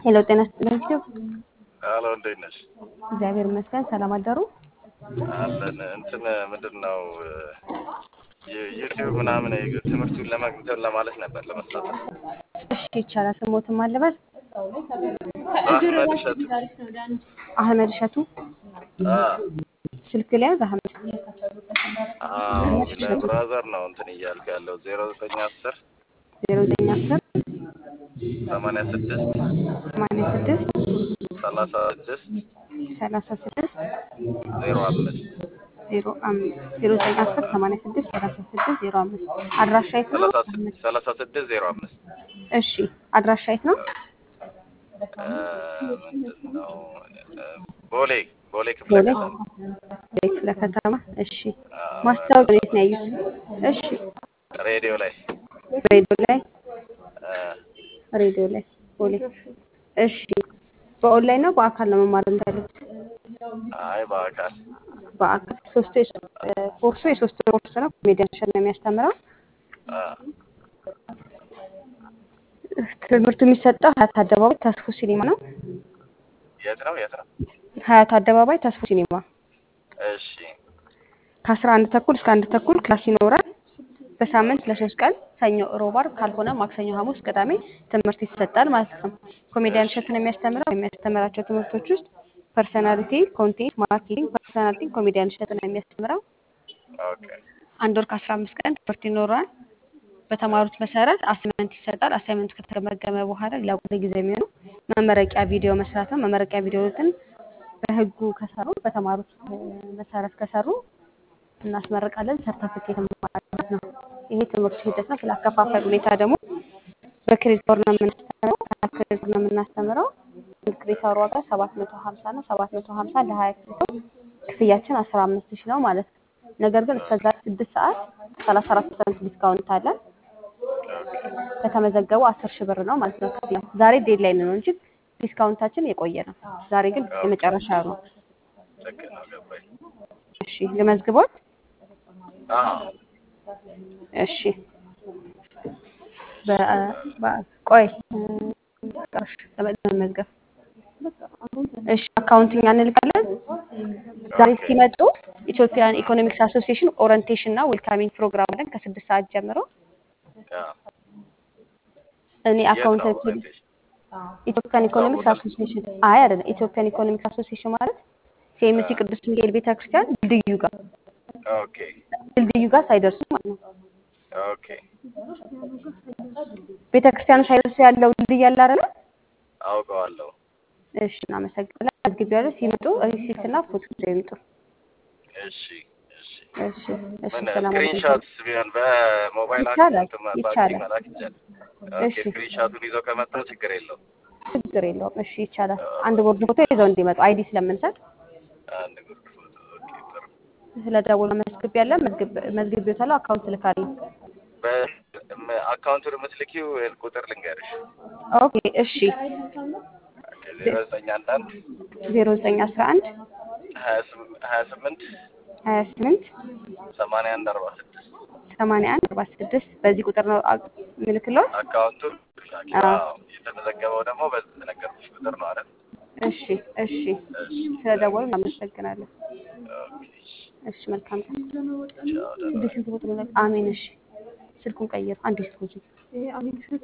ሄሎ ጤና ይስጥልኝ ዩቲዩብ አሎ እንዴት ነሽ? እግዚአብሔር ይመስገን ሰላም አደሩ አለን እንትን ምንድን ነው ዩቲዩብ ምናምን ትምህርቱን ለመግቢት ለማለት ነበር ለመሳተፍ። እሺ ይቻላል ስሞትም አለበል አህመድ እሸቱ አህመድ እሸቱ አ ስልክ ሊያዝ አህመድ አዎ ለብራዘር ነው እንትን እያልክ ያለው ዜሮ ዘጠኝ አስር ዜሮ ዘጠኝ አስር ሰማንያ ስድስት ሰማንያ ስድስት ሰላሳ ስድስት ሰላሳ ስድስት ዜሮ አምስት ዜሮ አምስት ዜሮ ዘጠኝ አስር ሰማንያ ስድስት ሰላሳ ስድስት ዜሮ አምስት አድራሻ የት ነው? ሰላሳ ስድስት ሰላሳ ስድስት ዜሮ አምስት እሺ አድራሻ የት ነው? እ ምንድን ነው እ ቦሌ ቦሌ ክፍለ ቦሌ ከተማ ቦሌ ክፍለ ከተማ። እሺ አዎ፣ ማስታወቂያ የት ነው ያዩት? እሺ ሬዲዮ ላይ ሬዲዮ ላይ እ ሬዲዮ ላይ ቦሌ። እሺ በኦንላይን ነው በአካል ነው መማር እንዳሉት? አይ በአካል በአካል ሶስቱ የሶ- እ ኮርሱ የሶስት ወር ኮርስ ነው። ኮሜዲያን እሸቱ ነው የሚያስተምረው። አ ትምህርቱ የሚሰጠው ሀያት አደባባይ ተስፎ ሲኒማ ነው። የት ነው የት ነው? ሀያት አደባባይ ተስፎ ሲኒማ እሺ ከአስራ አንድ ተኩል እስከ አንድ ተኩል ክላስ ይኖራል። በሳምንት ለሶስት ቀን ሰኞ፣ ሮብ፣ ዓርብ ካልሆነ ማክሰኞ፣ ሐሙስ፣ ቅዳሜ ትምህርት ይሰጣል ማለት ነው። ኮሜዲያን እሸቱ ነው የሚያስተምረው። የሚያስተምራቸው ትምህርቶች ውስጥ ፐርሰናሊቲ፣ ኮንቴንት ማርኬቲንግ፣ ፐርሰናሊቲ ኮሜዲያን እሸቱ ነው የሚያስተምረው። ኦኬ አንድ ወር ከአስራ አምስት ቀን ትምህርት ይኖረዋል። በተማሩት መሰረት አሳይመንት ይሰጣል። አሳይመንቱ ከተገመገመ በኋላ ለቁጥ ጊዜ የሚሆነው መመረቂያ ቪዲዮ መስራት ነው። መመረቂያ ቪዲዮትን በህጉ ከሰሩ በተማሩት እ፣ መሰረት ከሰሩ እናስመርቃለን። ሰርተፍኬት ማለት ነው። ይሄ ትምህርቱ ሂደት ነው። ስለ አከፋፈል ሁኔታ ደግሞ በክሬዲት ወር ነው የምናስተምረው። አራት ክሬዲት ወር ነው የምናስተምረው። አንድ ክሬዲት ወር ዋጋ ሰባት መቶ ሀምሳ ነው። ሰባት መቶ ሀምሳ ለሀያ ክሬዲት ወር ክፍያችን አስራ አምስት ሺህ ነው ማለት ነው። ነገር ግን እስከ ዛሬ ስድስት ሰዓት ሰላሳ አራት ፐርሰንት ዲስካውንት አለን። ከተመዘገቡ አስር ሺህ ብር ነው ማለት ነው ክፍያ። ዛሬ ዴድላይን ነው እንጂ ዲስካውንታችን የቆየ ነው። ዛሬ ግን የመጨረሻ ነው። ልክ ነው ገባኝ። እሺ ልመዝግቦት። አዎ እሺ በ- በ- ቆይ እ፣ ቀርሽ ለመመዝገብ እሺ አካውንቲንግ እንልካለን። ዛሬ ሲመጡ ኢትዮጵያን ኢኮኖሚክስ አሶሲዬሽን ኦሪንቴሽን እና ዌልካሚንግ ፕሮግራም አለን ከስድስት ሰዓት ጀምሮ። አዎ እኔ የት ነው አካውንታንት ኦሪንቴሽን? ኢትዮጵያን ኢኮኖሚክስ አሶሲዬሽን አይ አይደለም፣ ኢትዮጵያን ኢኮኖሚክስ አሶሲዬሽን ማለት ሲኤምሲ ቅዱስ ሚካኤል ቤተክርስቲያን ድልድዩ ጋር ኦኬ ድልድዩ ጋር ሳይደርሱ ማለት ነው። ኦኬ ቤተክርስቲያኑ ሳይደርሱ ያለው ድልድይ አለ አይደለ? አውቀዋለሁ። እሺ እናመሰግናለን። መዝግቢያለሁ። ሲመጡ ሪሲት እና ፎቶ ይዘው ይምጡ። እሺ እሺ እሺ እሺ ምን ሰላም ስክሪንሾት ቢሆን በሞባይል ይቻላል፣ አካውንት ባንክ ይቻላል። መላክ ይቻላል። ኦኬ እሺ ስክሪንሾቱን ይዞ ከመጣ ችግር የለውም። ችግር የለውም። እሺ ይቻላል። አንድ ቦርድ ፎቶ ይዘው እንዲመጡ አይዲ ስለምንሰጥ አንድ ግሩፕ ፎቶ ኦኬ ጥሩ። ስለ ደውሎ መዝግብ ያለ መዝግቤታለሁ። አካውንት ልካለሁ። በአካውንቱን የምትልኪው ቁጥር ልንገርሽ ኦኬ እሺ ዜሮ ዘጠኝ አንድ አንድ ዜሮ ዘጠኝ አስራ አንድ ሀያ ስም- ሀያ ስምንት ሀያ ስምንት ሰማንያ አንድ አርባ ስድስት ሰማንያ አንድ አርባ ስድስት በዚህ ቁጥር ነው አ- ምልክሎት። አካውንቱን ላኪ። አዎ። አዎ የተመዘገበው ደግሞ በዚህ ነገርኩሽ ቁጥር ነው አይደል? እሺ እሺ እሺ ስለ ደወሉ እናመሰግናለን። ኦኬ እሺ መልካም ቀን። ቻው ደህና ስድስት ስልክ ቁጥር አሜን። እሺ ስልኩን ቀይር። አንድ ስልኩን